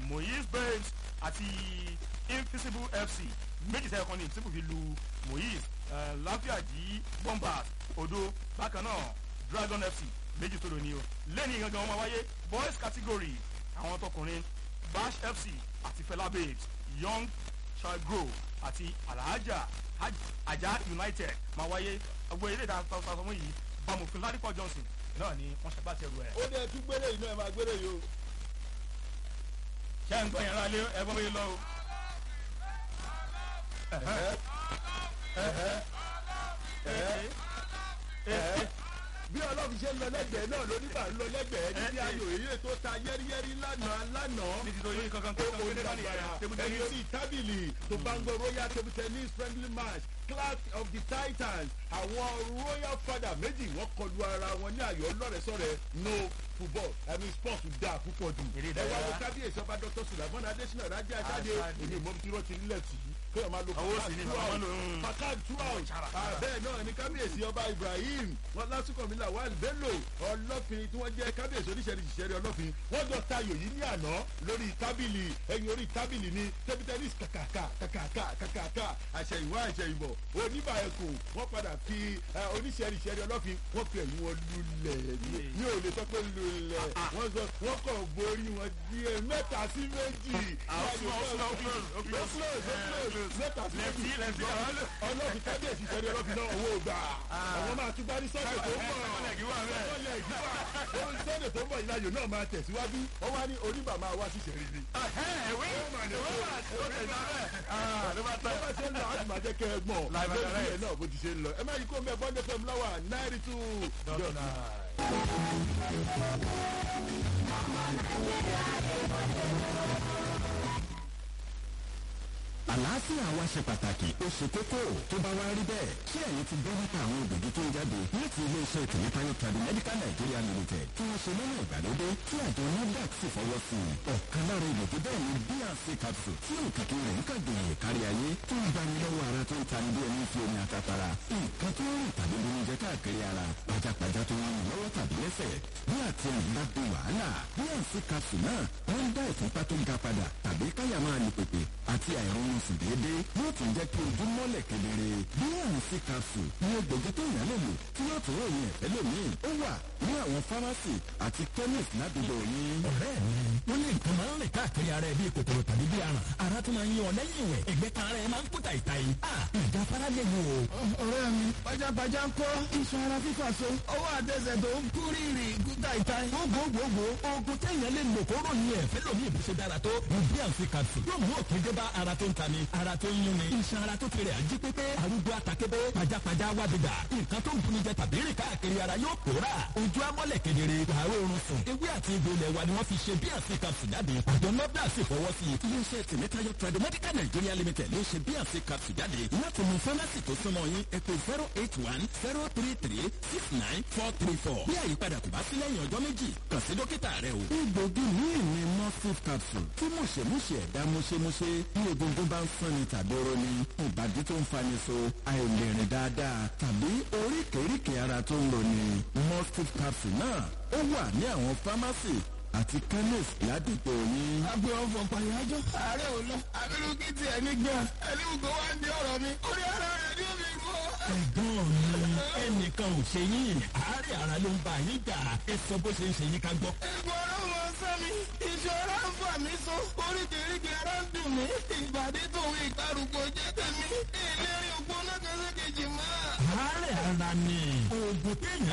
moyes babes àti invisible fc méjì sẹ́yìn kan ní invisible fi lu moyes láfíàjì bombers odo bákan náà dragon fc méjì tó lò ní o lẹ́ni gangan wọn máa wáyé boys category àwọn tọkùnrin bash fc àti fela babes young child grow àti alhaja ajá united máa wáyé gbogbo eré ìta sọmọ yìí bámòfin ládìpọ̀ johnson náà ni wọ́n ṣàgbàtẹ̀rù ẹ̀. ó dẹ̀ tún gbélé yìí náà ẹ máa gbélé yìí o. ṣé ń gbọ́ yẹn lálé ẹ gbọ́ bóyá lọ o. bí ọlọ́run ṣe ń lọ lẹ́gbẹ̀ẹ́ náà lóníbà ń lọ lẹ́gbẹ̀ẹ́ níbi ayò èyí tó ta yẹ́rìyẹ́rì lánàá lánàá ní ti tó yín kankan kankan ó kéde bá nìyẹn table ẹni tennis. sí tábìlì tó bá ń gbọ́ royal table tennis friendly match clash of the titans àwọn royal father méjì wọ́n kọlu ara wọn ní ayò ọlọ́rẹ̀sọ̀rẹ̀ no football i mean sport da púpọ̀ jù Eré ẹ wá ìdárayá. wo kábíyèsí ọba dr sulaiman adesina raja ajáde Ajáde. èmi ìmọ̀ tí wọ́n ti nílẹ̀ tì í kéèyàn máa lo Owó sì ni bàbá máa ń lò, mm. fakad throughout Chara, Ah, chara. bẹ́ẹ̀ náà ni kábíyèsí ọba ibrahim wọn lásìkò mi là wàl bello ọlọ́fin tí wọ́n jẹ́ kábíyèsí oníṣẹ́rí ìṣẹ́rí ọlọ́fin wọ́n jọ tayò yìí ní àná lórí tábìlì ẹ̀yìn orí tábìlì ní tẹ́bítẹ́nìs kàkàkà kàkàkà kàkàkà àṣẹyìnwá àṣẹyìnbọ̀ oníbà ẹ̀kọ́ wọ́n padà fi eh, oníṣẹ́rí ìṣẹ́rí ọlọ́fin wọ́n fi ẹ̀yìn wọn lulẹ̀ ní mi ò lè sọ pé lulẹ̀ wọ́n sọ wọ́n kọ̀ borí wọn díẹ̀ mẹ́ta sí méjì Ah, ó slow, ó slow, ó close, ó close. Ó close, ó Eh, close. close. mẹ́ta sí Left méjì heel, left heel, àwọn lò. ọlọ́run kábíyèsí sẹ́ni ọlọ́run náà owó gbà àwọn máa tún gbá ní sọ́dẹ̀ tó ń bọ̀ Second leg wà bẹ́ẹ̀. Second leg wà. Ó ní sọ́dẹ̀ tó ń bọ̀ ìlàjò náà máa tẹ̀síwájú ó wá ní oníbà máa wá sí sẹ́rí ni. ìwé ìwé wà ó tẹ̀ sábẹ́. Ah, ló bá tó tán. bá ṣe ń lọ àti máa jẹ́ kẹ́ ẹ gbọ̀n Live and lórí direct. ẹ̀ náà bó ti ṣe ń lọ ẹ má yí kó mẹ́ bọ́ndé fm láwà náírà tù dọ̀tà. àlàáfíà wa ṣe pàtàkì ó ṣe kókó tó bá wá rí bẹ́ẹ̀ ṣé ẹ̀yin ti gbọ́ nípa àwọn òdòdó tó ń jáde láti iléeṣẹ́ tèmítáyọ̀ tradu medical nigeria limited tí wọ́n ṣe lọ́nà ìgbàlódé tí àjọ nafdac sì fọwọ́ sí i ọ̀kan lára ìlòdó bẹ́ẹ̀ ni bnc capsule tí òkìkí rẹ̀ ń kàgbìyàn kárí ayé tó ń gbani lọ́wọ́ ara tó ń tani bí ẹni fi omi àtàpàrà nǹkan tó ń rìn tàbí lómi jẹ káàkiri ara pajápajá tó ń rìn lọ́wọ́ tàbí lẹ́sẹ̀ bí àti ẹ̀yìn bá di wàhálà bnc capsule náà wọ́n ń dá ìfúnpá tó ga padà tàbí káyà máa lè pèpè àti àìrọ̀rùn sùn déédéé yóò tún jẹ́ kí ojú mọ́lẹ̀ kedere bnc capsule ní egbògi tó yàn lè lò tí yóò tún ròyìn ẹ̀fẹ́ lómìn ó wà ní àwọn fámásì àti chemist ládùúgbò yín. ọ̀rẹ́ mi wọ́n ní nǹkan máa ń rìn káàkiri ara ẹ̀ bíi kòkòrò tàbí bíi aràn ara tó máa ń yan ọ lẹ́yìn ìwẹ̀ ẹ̀gbẹ́ kan ara ẹ̀ máa ń kúta ìta yìí. a ìjà fara lè wò ó. ọ̀rẹ́ mi pajápajá ń kọ́ iṣan ara fífà so ọwọ́ àtẹsẹ̀ tó ń kú rírì kúta ìta yìí. gbogbogbò oògùn téèyàn lè lò kó ròyìn ẹ̀fẹ́ lómi ìbùsọ̀ dára tó ní bnc capsule yóò mú òkè dé bá ara tó ń ta ni ara tó ń yún ni iṣan ara tó tirẹ̀ àjí pépé arúgbó àtàkébé pajápajá wá bìbà nǹkan tó ń buni jẹ tàbí rìn káàkiri ara yóò pòórà ojú amọ́lẹ̀ kedere wàá oorun sùn ewé àti egbò ilẹ̀ wa ni wọ́n fi ṣe bnc capsule jáde àjọ nọ́bdà sì fọwọ́ sí i iléeṣẹ́ tèmítáyọ̀ tradu medical nigeria limited ló ṣe bnc capsule jáde láti mú fámásì tó súnmọ́ yín ẹ pé zero eight one zero three three six nine four three four bí àyípadà kò bá sí lẹ́yìn ọjọ́ méjì kàn sí dókítà rẹ o. egbògi míì ni morphine capsule tí mùṣemúṣe ẹ̀dá múṣemúṣe bí egungun bá ń sanni tàbí oró ni ìbàdí tó ń fani so àìlèrìn dáadáa tàbí oríkèéríkèé ara tó ń lò ní morphine capsule náà ó wà ní àwọn fámásì àti chemist ládùúgbò yín. agbe ọfọ pàyájọ ààrẹ ò lọ abirú kí tiẹ̀ ní gbà ẹlẹ́wùkọ́ wá ń di ọ̀rọ̀ mi orí ara rẹ̀ ní omi kọ́. ẹ̀gbọ́n mi ẹnìkan ò ṣe yín àárẹ̀ ara ló ń bá yín jà ẹ sọ bó ṣe ń ṣe yín ká gbọ́. ẹ̀gbọ́n ọ̀rọ̀ wọn sọ mi ìṣòro ń fà mí so oríkèéríkèé ara ń dùn mí ìbàdí tòun ìgbàrúgbó jẹ́ tèmi ìlérí ògbóná kan sí kejì máa. àárẹ̀ ara ni oògùn téèyàn